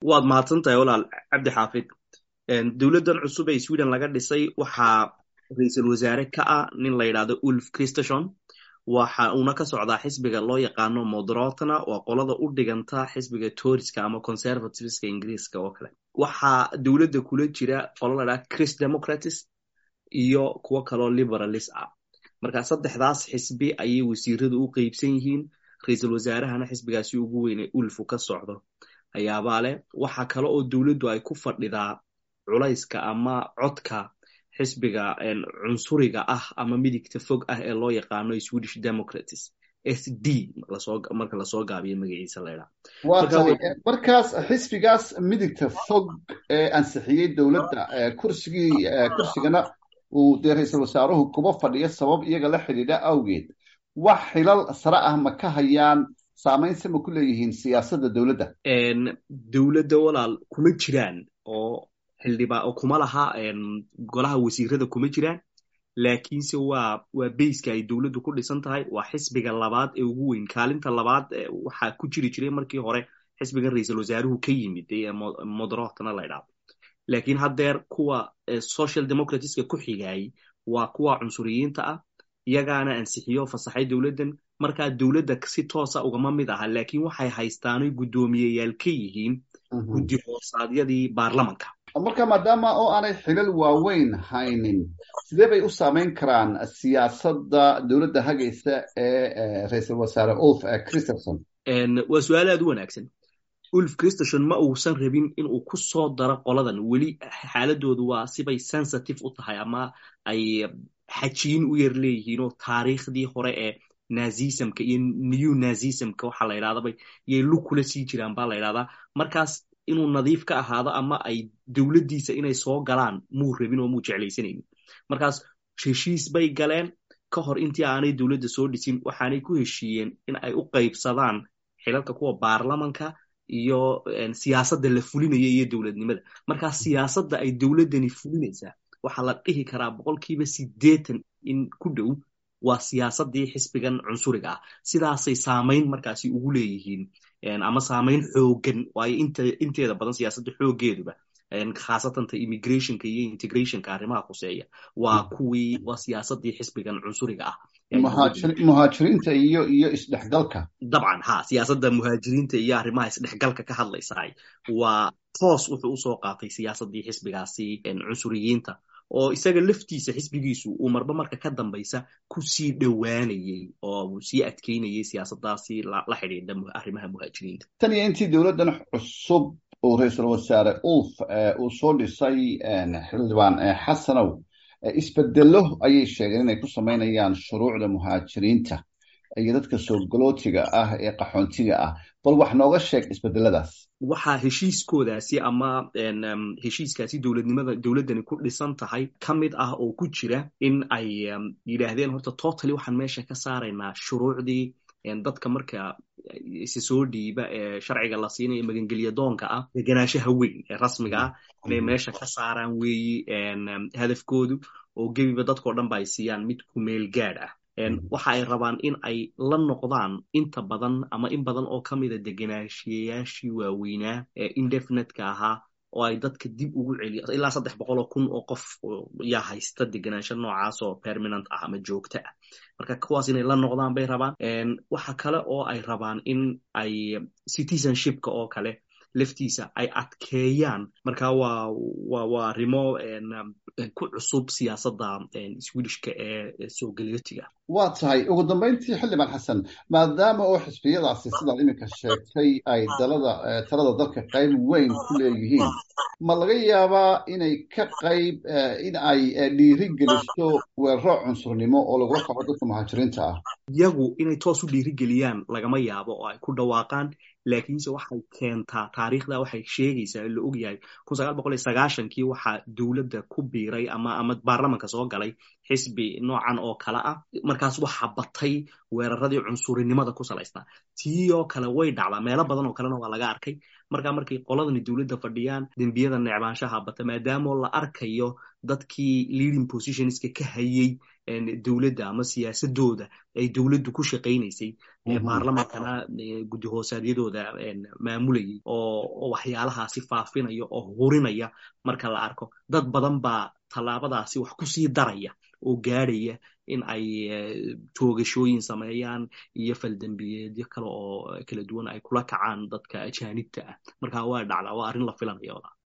waad mahadsantahay walaal cabdi xaafid dowladdan cusub ee sweden laga dhisay waxaa ra-iisul wasaare ka ah nin la yidhahdo ulf christeshon waxa uuna ka socdaa xisbiga loo yaqaano moderatna waa qolada u dhiganta xisbiga toriska ama conservativeska ingiriiska oo kale waxaa dowladda kula jira qolo la dhaha chris democratis iyo kuwo kaloo liberalis ah marka saddexdaas xisbi ayay wasiiradu u qeybsan yihiin ra-iisul wasaarahana xisbigaasi ugu weyne ulfu ka socdo ayaabaa leh waxa kale oo dowladdu ay ku fadhidaa culayska ama codka xisbiga cunsuriga ah ama midigta fog ah ee loo yaqaano swedish democratis s d marka lasoo gaabiyo magaciisa laydhaa waa tahay markaas xisbigaas midigta fog ee ansixiyey dowladda kursigii kursigana uu dee ra-iisul wasaaruhu kuba fadhiyo sabab iyaga la xidhiidha awgeed wax xilal sare ah ma ka hayaan saamaynse ma ku leeyihiin siyaasadda dowladda dowladda walaal kuma jiraan oo xildhibaa oo kuma laha golaha wasiirada kuma jiraan laakiinse waa waa bayska ay dowladdu ku dhisan tahay waa xisbiga labaad ee ugu weyn kaalinta labaad waxaa ku jiri jiray markii hore xisbigan ra-iisul wasaaruhu ka yimid ee moderatna la ydhaado laakiin haddeer kuwa social democratska ku xigayay waa kuwa cunsuriyiinta ah iyagaana ansixiyo fasaxay dowladdan markaa dowladda si toosa ugama mid aha laakiin waxay haystaanoy guddoomiyeyaal ka yihiin guddi hoosaadyadii baarlamanka marka maadaama oo aanay xilal waaweyn haynin sidee bay u saameyn karaan siyaasadda dowladda hagaysa ee ra-iisul wasaare ulf christerson waa su-aal aad u wanaagsan ulf christerson ma uusan rabin inuu ku soo daro qoladan weli xaaladoodu waa sibay sensitive u tahay ama ay xajiin u yar leeyihiinoo taariikhdii hore ee nazismka iyo new nazismka waxaa la ydhahdaba yay lug kula sii jiraan baa la ydhahdaa markaas inuu nadiif ka ahaado ama ay dowladdiisa inay soo galaan muu rabin oo muu jeclaysanaynin markaas heshiis bay galeen ka hor intii aanay dowladda soo dhisin waxaanay ku heshiiyeen in ay u qaybsadaan xilalka kuwa baarlamanka iyo siyaasadda la fulinaya iyo dowladnimada markaa siyaasadda ay dowladdani fulinaysaa waxaa la dhihi karaa boqolkiiba siddeetan in ku dhow waa siyaasaddii xisbigan cunsuriga ah sidaasay saamayn markaasi ugu leeyihiin ama saamayn xoogan waayo inteeda badan siyaasadda xooggeeduba khaasatanta immigrationka iyo integrationka arrimaha khuseeya waa kuwii waa siyaasaddii xisbigan cunsuriga ah muhaajiriinta iyo iyo isdhexgalka dabcan ha siyaasadda muhaajiriinta iyo arrimaha isdhexgalka ka hadlaysaay waa toos wuxuu usoo qaatay siyaasaddii xisbigaasi cunsuriyiinta oo isaga laftiisa xisbigiisu uu marba marka ka dambaysa ku sii dhowaanayey oo sii adkeynayay siyaasadaasi la xidhiidha arrimaha muhaajiriinta tan iyo intii dowladdan cusub uu ra-iisul wasaare ulf uu soo dhisay xildhibaan xasanow isbedelo ayay sheegeen inay ku samaynayaan shuruucda muhaajiriinta iyo dadka soo galootiga ah ee qaxoontiga ah bal wax nooga sheeg isbedeladaas waxaa heshiiskoodaasi ama heshiiskaasi dowladnimada dowladdani ku dhisan tahay ka mid ah oo ku jira in ay yidhaahdeen horta totally waxaan meesha ka saaraynaa shuruucdii dadka marka isi soo dhiiba ee sharciga la siinayo magangelya doonka ah deganaanshaha weyn ee rasmiga ah inay meesha ka saaraan weeyi hadafkoodu oo gebiba dadkao dhan ba ay siiyaan mid ku meel gaad ah waxa ay rabaan in ay la noqdaan inta badan ama in badan oo ka mida degenaanshiyayaashii waaweynaa ee indefinetka ahaa oo ay dadka dib ugu celiyo ilaa saddex boqoloo kun oo qof yaa haysta degenaansho noocaas oo permanent ah ama joogto ah marka kuwaas inay la noqdaan bay rabaan waxa kale oo ay rabaan in ay citizenshipka oo kale laftiisa ay adkeeyaan marka waa wa waa arrimo ku cusub siyaasadda swedishka ee soo galiyootiga waa tahay ugu dambeyntii xildhibaan xasan maadaama oo xisbiyadaasi sidaad iminka sheegtay ay dalada talada dalka qayb weyn ku leeyihiin ma laga yaabaa inay ka qayb in ay dhiiri geliso weeraro cunsurnimo oo lagula kaco dadka muhaajiriinta ah iyagu inay toos u dhiirigeliyaan lagama yaabo oo ay ku dhawaaqaan laakiinse waxay keentaa taariikhda waxay sheegaysaa la ogyahay kun sagaal boqol iyo sagaashankii waxaa dowladda ku biiray ama ama baarlamanka soo galay xisbi noocan oo kale ah markaas waxaa batay weeraradii cunsurinimada ku salaysnaa tii oo kale way dhacdaa meelo badan oo kalena waa laga arkay markaa markay qoladani dowladda fadhiyaan dembiyada necbaanshaha bata maadaamoo la arkayo dadkii leading positionska ka hayey dowladda ama siyaasadooda ay dowladdu ku shaqaynaysay baarlamaankana guddi hoosaadyadooda maamulayay oo waxyaalahaasi faafinaya oo hurinaya marka la arko dad badan baa tallaabadaasi wax kusii daraya oo gaadhaya in ay toogashooyin sameeyaan iyo faldembiyeedyo kale oo kala duwan ay kula kacaan dadka ajaanibta ah marka waa dhacdaa waa arrin la filanaya